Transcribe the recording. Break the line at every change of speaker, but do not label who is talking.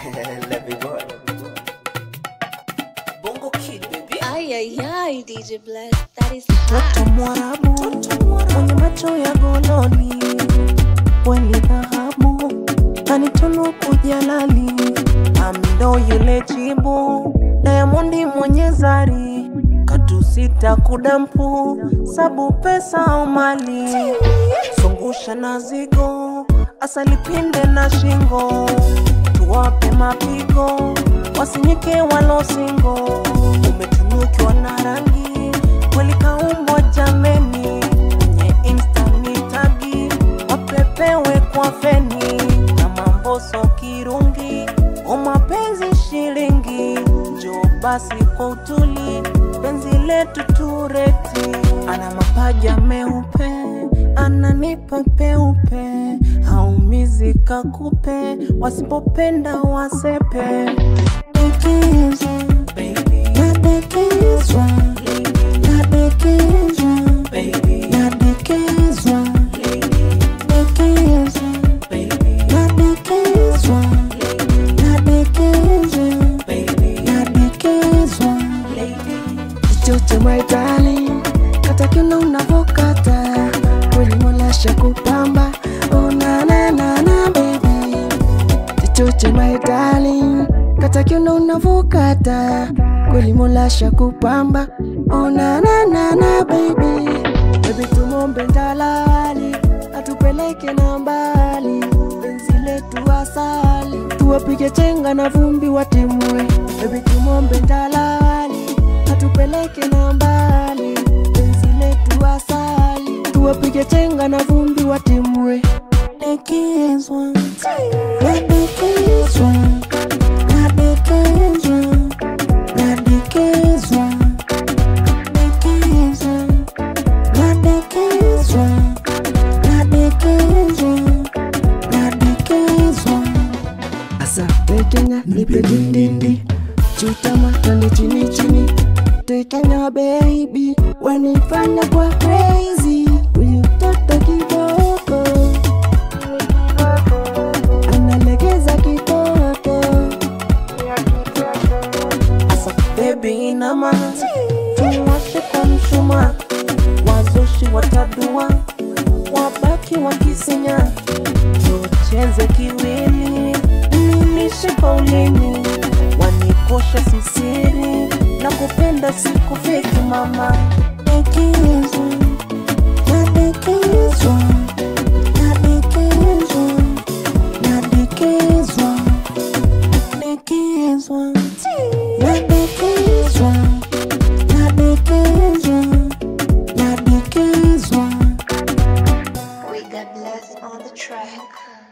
Let boy. Bongo Kid, baby.
Ay, ay, ay, DJ Bless, that is
Mtoto
hot.
mwarabu mwenye macho ya gololi, weni dhahabu kanitunuku jalali, amdo yule chibu Diamondi mwenye zari katusita kudampu sabu pesa au mali zungusha na zigo asali pinde na shingo tuwape mapigo wasinyike walosingo umetunukiwa na rangi kweli kaumbwa jameni kwenye insta ni tagi wapepewe kwa feni na mamboso kirungi o mapenzi shilingi njo basi kwa utuli penzi letu tureti ana mapaja meupe ananipa peupe haumizi kakupe wasipopenda wasepe Dekezwa, nadekezwa, nadekezwa, nadekezwa, dekezwa, nadekezwa, nadekezwa, nadekezwa. Chochote my darling, kata kila unavokata kweli Mola shakupamba oh na na na na baby chochote my darling, kata kila unavokata kweli Mola shakupamba oh na na na na baby baby tumombe dalali atupeleke na mbali penzi letu asali tuwapige chenga na vumbi watimue baby tumombe dalali atupeleke na mbali penzi letu asali tuwapige chenga na vumbi watimue dekezwa nadekezwa nadekezwa nadekezwa dekezwa nadekezwa nadekezwa nadekezwa Asa tekenya nipe dindindi chutama twende chini chini tekenya baby wanifanya kwa crazy huyu mtoto kiboko analegeza kitoto Asa baby inama tuwashe kwa mshuma wazushi watadua wabaki wakisinya tucheze kiwili nilishe kwa ulimi wanikosha sisiri na kupenda siku feki mama dekezwa nadekezwa nadekezwa nadekezwa dekezwa nadekezwa nadekezwa nadekezwa
We got Bless on the track.